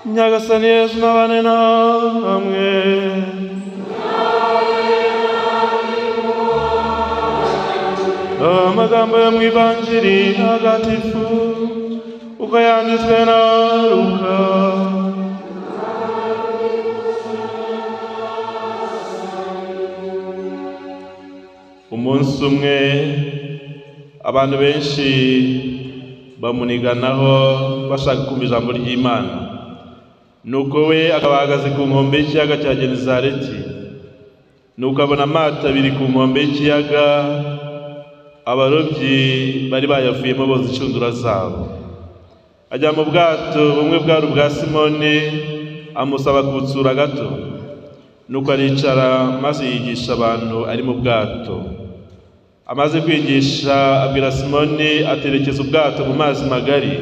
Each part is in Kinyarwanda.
냐가산 예수나 안에 남에 amagambo yo mu ivanjiri ntagatifu uko yanditswe na luka umunsi umwe abantu benshi bamuniganaho bashaka kumva ijambo ry'imana nuko we akaba ahagaze ku nkombe y'ikiyaga cya genezareti nuko abona amato abiri ku nkombe y'ikiyaga abarobyi bari bayavuyemo boza inshundura zabo ajya mu bwato bumwe bwari ubwa simoni amusaba kubutsura gato nuko aricara maze yigisha abantu ari mu bwato amaze kwigisha abwira simoni aterekeza ubwato mu mazi magari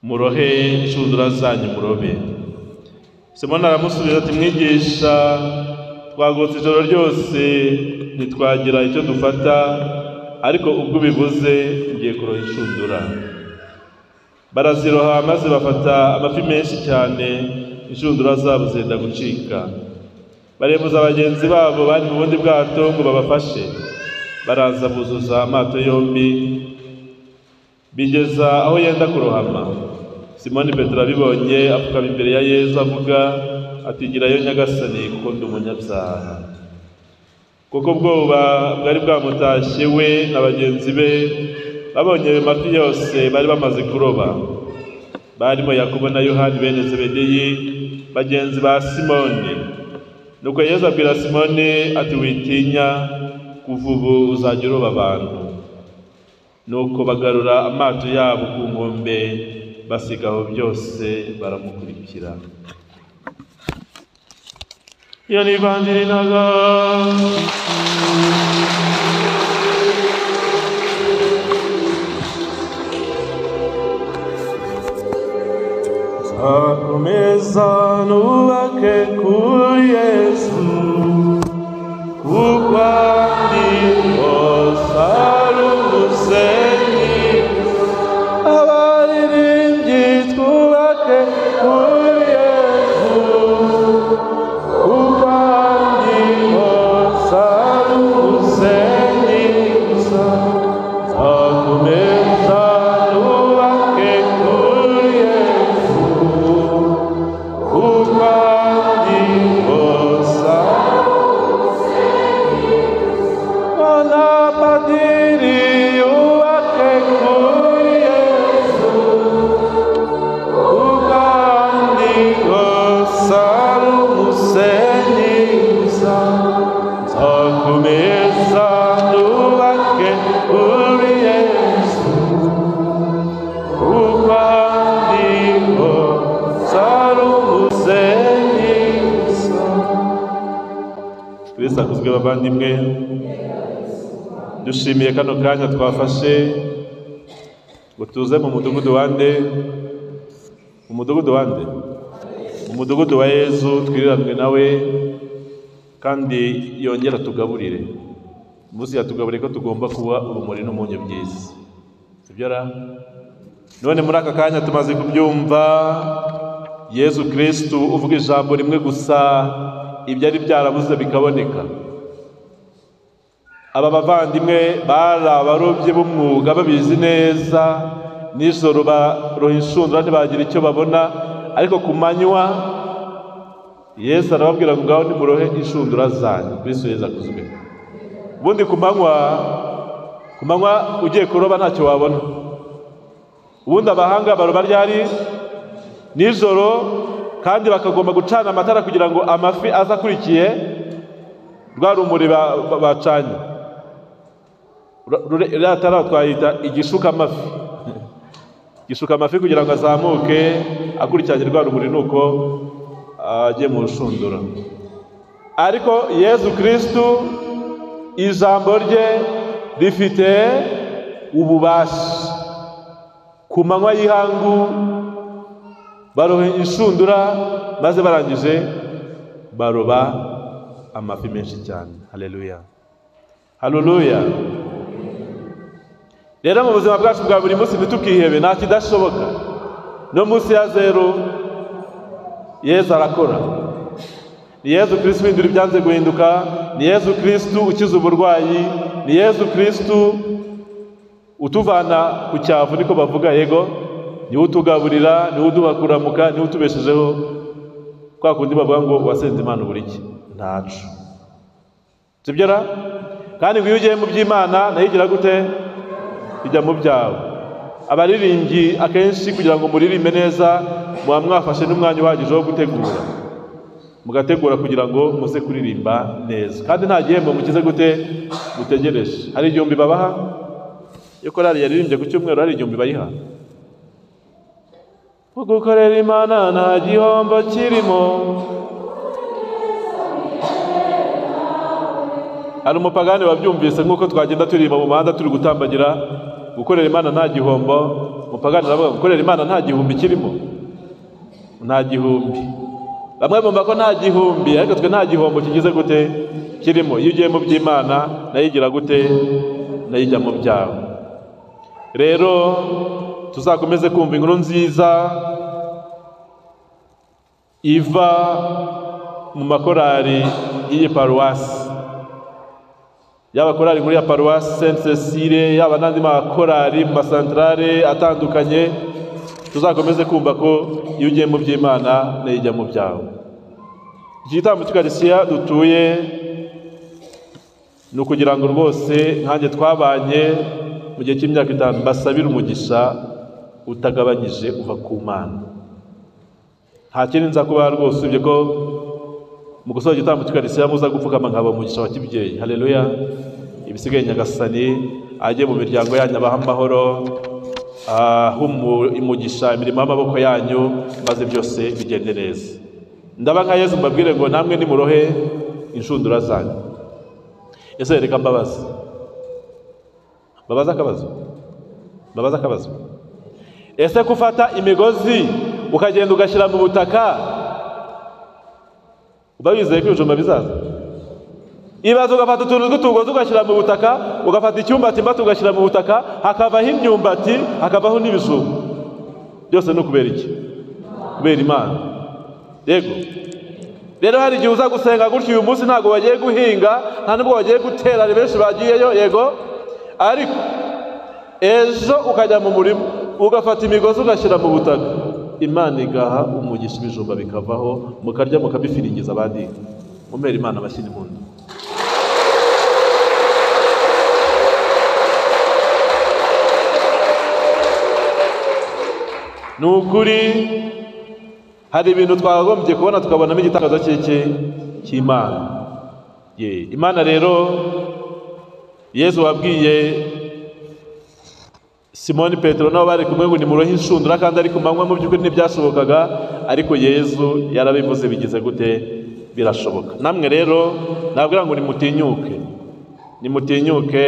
murohe inshundura zanyu murobe simoni aramusubiza ati mwigisha twagotse ijoro ryose ntitwagira icyo dufata ariko ubwo ubivuze ngiye kuroha inshundura baraziroha maze bafata amafi menshi cyane inshundura zabo zenda gucika barembuza bagenzi babo bari mu bundi bwato ngo babafashe baraza buzuza amato yombi bigeza aho yenda kurohama simoni petero abibonye apfukama imbere ya yezu avuga ati girayo nyagasani kuko ndi umunyabyaha kuko ubwoba bwari bwamutashye we na bagenzi be babonye ayo mafi yose bari bamaze kuroba barimo yakobo na yohani bene zebedeyi bagenzi ba simoni nuko yezu abwira simoni ati witinya kuva ubu uzajya uroba abantu nuko bagarura amato yabo ku nkombe basiga aho byose baramukurikira iyo ni ivanjiri naga nzakomeza nubake kuri yesu kuko ari hose ari umusenyi abaririmbyi twubake kuri yesu kuko ari hose ari umusenyi gusa nzakomeza nubake kuri yesu kuko ari hose ari Bwana padiri yubake kuri Yesu, kandi gusa ari umusenyi gusa. Nzakomeza nubake kuri Yesu, kandi gusa ari umusenyi gusa. Kristo akuzwe bavandimwe dushimiye kano kanya twafashe ngo tuze mu mudugudu wa nde mu mudugudu wa nde mu mudugudu wa yezu twiriranwe nawe kandi yongera tugaburire munsi yatugaburire ko tugomba kuba urumuri n'umunyu byiza sibyo ra none muri aka kanya tumaze kubyumva yezu kirisitu uvuga ijambo rimwe gusa ibyari byarabuze bikaboneka aba bavandimwe bari abarobyi b'umwuga babizi neza nijoro baroha inshundura ntibagira icyo babona ariko ku manywa yesu arababwira ngo ngaho nimurohe inshundura zanyu kuri seza kuzwe ubundi ku manywa ku manywa ugiye kuroba ntacyo wabona ubundi abahanga baroba ryari nijoro kandi bakagomba gucana amatara kugira ngo amafi aza akurikiye rwa rumuri ba- ba- bacanye ruriya tara twayita igishuka amafi gisuka amafi kugira ngo azamuke akurikiranye rwa rumuri nuko ajye mu rushundura ariko yezu kirisitu ijambo rye rifite ububasha ku manywa y'ihangu barohe inshundura maze barangije baroba amafi menshi cyane haleluya haleluya rero mu buzima bwacu bwa buri munsi ntitukihebe nta kidashoboka no munsi ya zeru yezu arakora ni yezu kirisitu uhindura ibyanze guhinduka ni yezu kirisitu ukiza uburwayi ni yezu kirisitu utuvana ku cyavu niko bavuga yego niwe utugaburira niwe uduha kuramuka niwe utubeshejeho kwa kundi bavuga ngo wasenze imana uburike ntacu sibyo ra kandi ngo iyo ugiye mu by'imana nayo igira gute ijya mu byawe abaririmbyi akenshi kugira ngo muririmbe neza muba mwafashe n'umwanya uhagije wo gutegura mugategura kugira ngo muze kuririmba neza kandi nta gihembo mukize gute mutegereje hari igihumbi babaha iyo korari yaririmbye ku cyumweru hari igihumbi bayiha gukorera imana nta gihombo kirimo hari umupagani wabyumvise nk'uko twagenda turirimba mu muhanda turi gutambagira gukorera imana nta gihombo umupagani aravuga gukorera imana nta gihumbi kirimo nta gihumbi bamwe bumva ko nta gihumbi ariko twe nta gihombo kigize gute kirimo iyo ugiye mu by'imana nayo igira gute nayo ijya mu byawe rero tuzakomeze kumva inkuru nziza iva mu makorari y'iyi paruwasi yaba korari muri ya paruwasi senti cecile yaba n'andi makorari mu masantarare atandukanye tuzakomeze kumva ko iyo ugiye mu by'imana nayo ijya mu byawe iki gitambo cy'ukarisiya dutuye ni ukugira ngo rwose nkanjye twabanye mu gihe cy'imyaka itanu basabire umugisha utagabanyije uva ku mana nta kindi nza kuba rwose usibye ko mu gusoza igitambo cy'ukarisiya muza gupfukama nkaba umugisha wa kibyeyi haleluya ibisigaye nyagasani ajye mu miryango yanyu abaha amahoro umugisha imirimo y'amaboko yanyu maze byose bigende neza ndaba nka yezu mbabwire ngo namwe nimurohe inshundura zanyu ese reka mbabazi mbabaza akabazo mbabaza akabazo ese gufata imigozi ukagenda ugashyira mu butaka uba wizeye ko ibijumba bizaza ibaza ugafata utuntu tw'utugozi ugashyira mu butaka ugafata icyumbati mbati ugashyira mu butaka hakavaho imyumbati hakavaho n'ibijumba byose ni ukubera iki kubera imana yego rero hari igihe uza gusenga gutyo uyu munsi ntabwo bagiye guhinga nta nubwo bagiye gutera ari benshi bagiyeyo yego ariko ejo ukajya mu murima ugafata imigozi ugashyira mu butaka imana igaha umugisha ibijumba bikavaho mukarya mukabifiringiza abandi mumera imana bashyira impundu ni ukuri hari ibintu twagombye kubona tukabonamo igitangaza cy'iki cy'imana imana rero yezu wabwiye simoni petero nabo bari kumwe ngo nimurohe inshundura kandi ari ku manywa mu by'ukuri ntibyashobokaga ariko yezu yarabivuze bigize gute birashoboka namwe rero nabwira ngo nimutinyuke nimutinyuke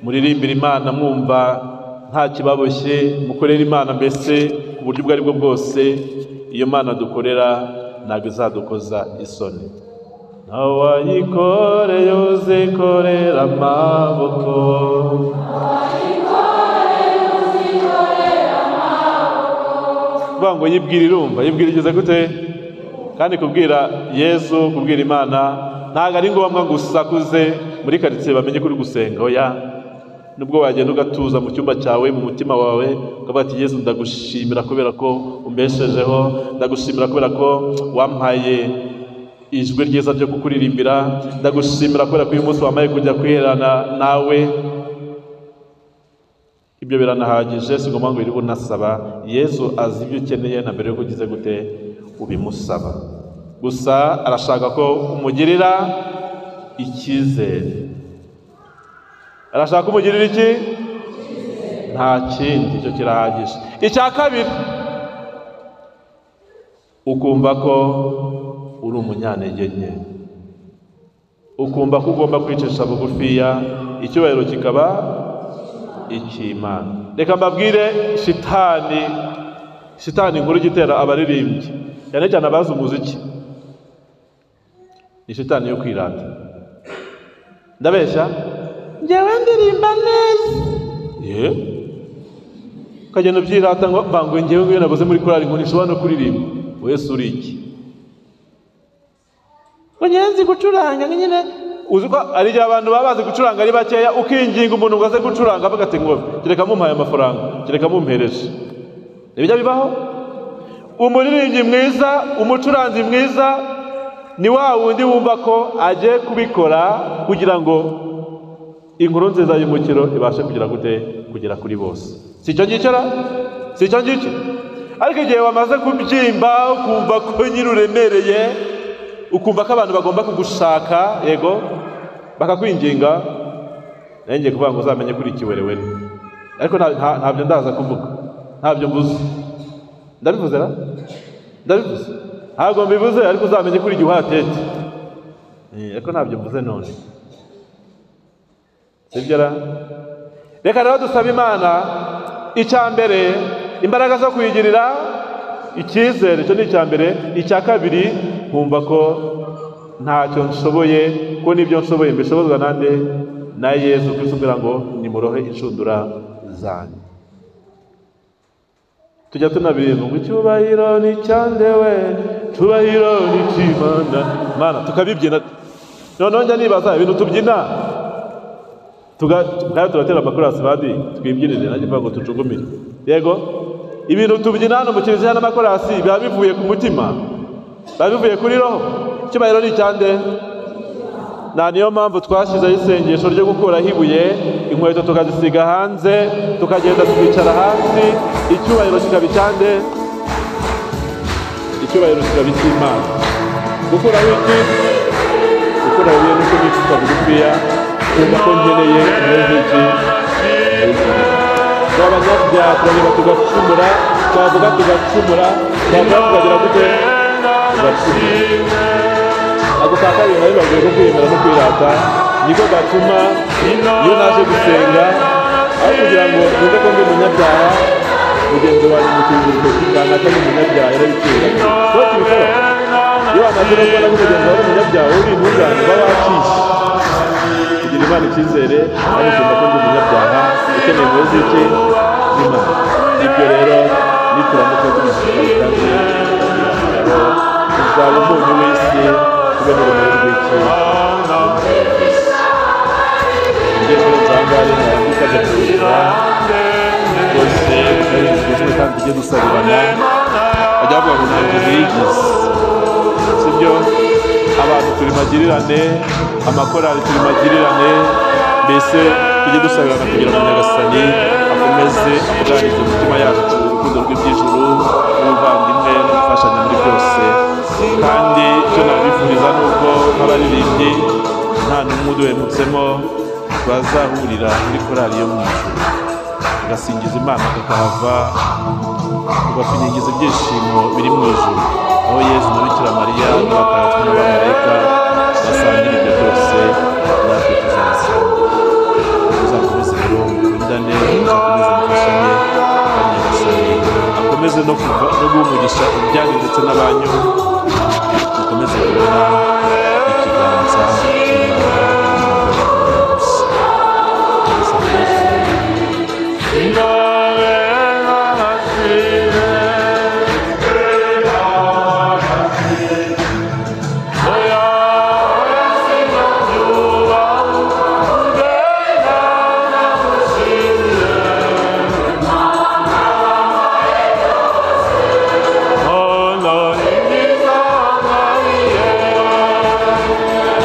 muririmbire imana mwumva nta kibaboshye mukorere imana mbese ku buryo ubwo ari bwo bwose iyo mana dukorera ntabwo izadukoza isoni ntawe wayikoreye uzikorera amaboko kuvuga ngo yibwira irumva yibwira igeze gute kandi kubwira yezu kubwira imana ntabwo ari ngombwa ngo usakuze muri karitsiye bamenye ko uri gusenga oya nubwo wagenda ugatuza mu cyumba cyawe mu mutima wawe ukavuga ati yezu ndagushimira kubera ko umbeshejeho ndagushimira kubera ko wampaye ijwi ryiza ryo kukuririmbira ndagushimira kubera ko uyu munsi wamaye kujya kwiherana nawe ibyo biranahagije si ngombwa ngo wirirwe unasaba yezu azi ibyo ukeneye na mbere yuko ugize gute ubimusaba gusa arashaka ko umugirira icyizere arashaka ko umugirira iki nta kindi icyo kirahagije icya kabiri ukumva ko uri umunyantege nke ukumva ko ugomba kwicisha bugufiya icyubahiro kikaba icy'imana reka mbabwire shitani shitani inkuru igitera abaririmbyi cyane cyane abazi umuziki ni shitani yo kwirata ndabeshya ngewe ndirimba neza ye ukagenda ubyirata ngo mbanguye ngewe ngewe nabuze muri korali ngo ntishobora no kuririmba wese uri iki ngenzi gucuranga ni nyine uzi ko ari igihe abantu baba bazi gucuranga ari bakeya ukinginga umuntu ngo aze gucuranga avuga ati ngo kereka mumpaye amafaranga kereka mumpereje nibyo bibaho umuririmbyi mwiza umucuranzi mwiza ni wa wundi wumva ko agiye kubikora kugira ngo inkuru nziza y'umukiro ibashe kugera gute kugera kuri bose si icyo ngicyo ra si icyo ngicyo ariko igihe wamaze kubyimba ukumva ko nyiri uremereye ukumva ko abantu bagomba kugushaka yego bakakwinginga nawe ngiye kuvuga ngo uzamenye kuri ikiwerewe ariko ntabyo ndaza kuvuga ntabyo mbuze ndabivuze ra ndabivuze ntabwo mbivuze ariko uzamenye kuri igihe uhatete ariko ntabyo mvuze none sibyo ra reka rero dusaba imana icya mbere imbaraga zo kuyigirira icyizere icyo ni icya mbere icya kabiri nkumva ko ntacyo nshoboye ko n'ibyo nshoboye mbishobozwa nande na yezu kwisubira ngo nimurohe inshundura zanjye tujya tunabiririmba ngo icyubahiro ni cyandewe icyubahiro ni cy'imana mana tukabibyina noneho njya nibaza ibintu tubyina tugatera turatera amakorasi badi twibyinire nanjye mvuga ngo tucugumire yego ibintu tubyina hano mu kiliziya n'amakorasi biba bivuye ku mutima biba bivuye kuri roho icyubahiro ni icyande nta niyo mpamvu twashyizeho isengesho ryo gukuraho ibuye inkweto tukazisiga hanze tukagenda tukicara hasi icyubahiro kikaba icyande icyubahiro kikaba icy'imana gukuraho iki gukuraho ibuye nuko nicupa bugufiya kumva ko nkeneye umunezero twabanyabyaha turanyura tugacumura twavuga tugacumura twavuga tukagira gute tugacumura ako ka kabiri nari bagiye ko kwiyemera no kwirata niko gatuma iyo naje gusenga aho kugira ngo numve ko ndi umunyabyaha mugenzi wanjye mukingirije kugana ko ndi umunyabyaha yarabikira kuko tubikora iyo wamaze no kubona ko mugenzi wawe ari umunyabyaha uri intungane uba wacishe kugira imana icyizere kandi ukumva ko ndi umunyabyaha ukeneye impuhwe z'iki z'imana ibyo rero nituramuka tubishyize kandi tuzaba umunyu w'isi tube n'urumuri rw'iki ngeze nzangare narambika agatuza rwose tugezwe kandi tujye dusabirana bajya bavuga ngo ntabwo bigize sibyo abantu turi magirirane amakorali turi magirirane mbese tujye dusabirana kugira ngo nyagasani akomeze abuganize imitima yacu urukundo rw'iby'ijuru n'ubuvandimwe no gufashanya muri byose kandi icyo nabifuriza ni uko nk'abaririmbyi nta n'umwe uduhemutsemo bazahurira muri korali yo mu ijuru agasingiza imana kakahava tugafinyigiza ibyishimo biri mu ijuru aho yezu na bikira mariya n'abatagatifu n'abamarayika basangira ibyo byose natwe tuzabisangira tuzakomeze rero mukundane tuzakomeze mufashanye kandi nyagasani akomeze no kuva no guhumurisha ibyanyu ndetse n'abanyu mukomeze kubona ikiganza cy'imana Oh, Lord, in His almighty name.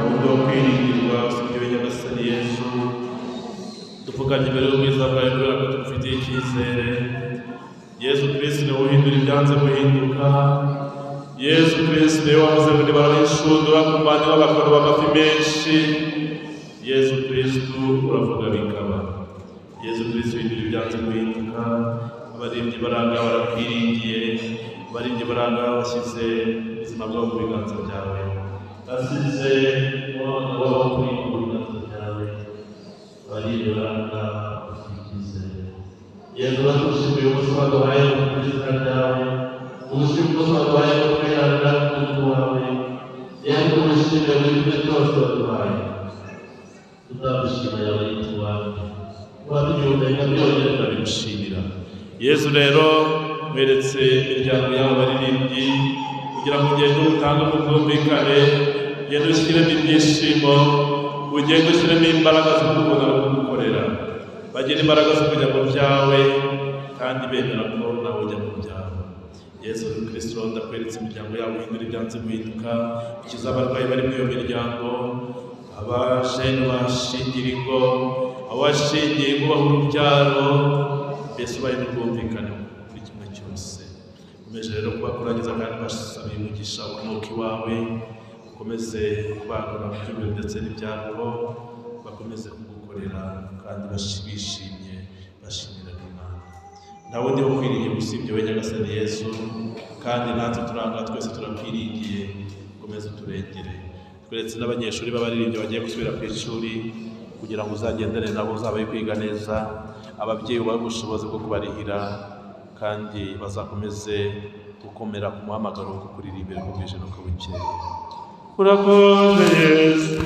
uburyo bwo kwirindirwa sibyo nyagasani yesu dupfukanye imbere y'ubwiza bwawe kubera ko tugufitiye icyizere yesu kirisi niwe uhindura ibyanze guhinduka yesu kirisi niwe wavuze ngo nibara n'inshundura ku mpande b'abakuru b'amafi menshi yesu kirisitu uravuga bikaba yesu kirisi uhindura ibyanze guhinduka abaririmbyi baranga barakwiringiye abaririmbyi baranga bashyize ubuzima bwabo mu biganza byawe asize umwana wabo kuri mu biganza byawe bariranga ukikize yezu batushimiye ubuzima duhaye mu kwizera ryawe ubushimi bwose duhaye mu kwiharira k'umutwe wawe yezu ubushimire buri kimwe cyose waduhaye tuzabushima yawe yituwawe wabyumenya byongere turabimushimira yezu rero weretse imiryango y'abo baririmbyi kugira ngo ugende utange ubwumvikane ugende ushyiremo ibyishimo ugende ushyiremo imbaraga zo kubona no kugukorera bagire imbaraga zo kujya mu byawe kandi bemera ko nawe ujya mu byawe yesu kirisito ndakweretse imiryango yabo ihindura ibyanze guhinduka ukiza abarwayi bari muri iyo miryango abashene bashingira ingo abashingiye kubaho urubyaro mbese ubaye n'ubwumvikane kuri kimwe cyose ukomeje rero kubakurangiza kandi basaba umugisha umwuka iwawe ukomeze kubagura mu by'umubiri ndetse n'ibyabo bakomeze kugukorera kandi bashi- bishimye bashimira imana nta wundi wo kwiringira usibye we nyagasani yesu kandi natwe turanga twese turakwiringiye ukomeze uturengere tweretse n'abanyeshuri b'abaririmbyi bagiye gusubira ku ishuri kugira ngo uzagendane nabo uzabaye kwiga neza ababyeyi ubahe ubushobozi bwo kubarihira kandi bazakomeze gukomera ku muhamagaro wo kukuririmbira ko bwije no ko bukeye urakoze yesu